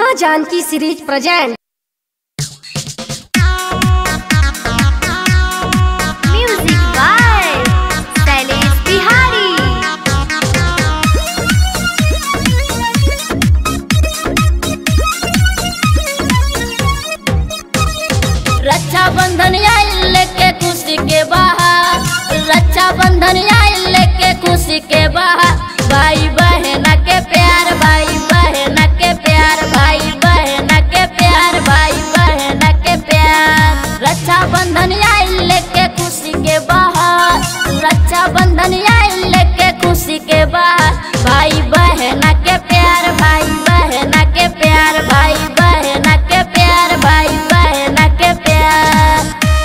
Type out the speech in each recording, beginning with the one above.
माँ Janaki series present music by Shailesh Bihari Raksha Bandhan आइल लेके खुशी के बाहर रक्षा बंधन आइल लेके खुशी के बाहर भाई बहन के प्यार भाई बहन के प्यार भाई बहन के प्यार भाई बहन के प्यार रक्षा बंधन आइल लेके खुशी के बाहर रक्षा बंधन आइल लेके खुशी के बाहर भाई बहन के प्यार भाई बहन के प्यार भाई बहन के प्यार भाई बहन के प्यार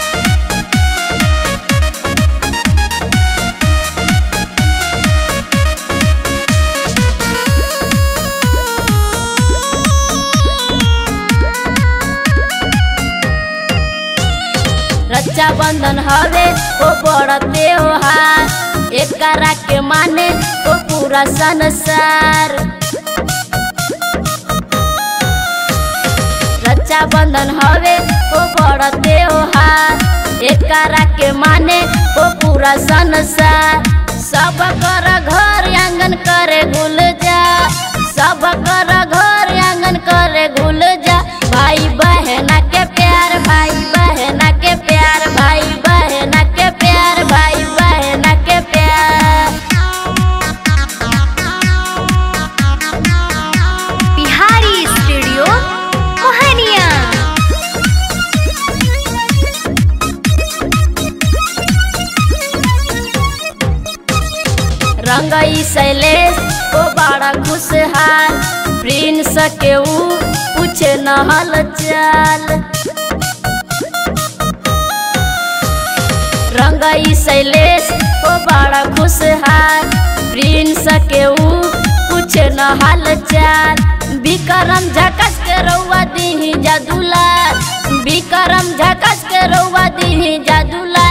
रक्षा बंधन हवे ओ बड़ त्योहार एकरा के माने ओ पूरा संसार रक्षा बंधन हवे ओ बड़ त्योहार एकरा के माने ओ पूरा संसार सब कर घर आंगन करे गुल जा सब कर घर आंगन करे गुल जा भाई बहन के प्यार भाई बहन के प्यार भाई बहन के प्यार भाई बहन के प्यार बिहारी स्टूडियो मोहनिया रंगई शैलेश ओ बड़ा खुशहाल प्रिंस के ऊ पूछे नहल चाल रंगई शैलेश ओ बड़ा खुशहाल प्रिंस के ऊ पूछे नहल चाल विक्रम झकस के रउआ दीही जादूला विक्रम झकस के रउआ दीही जादूला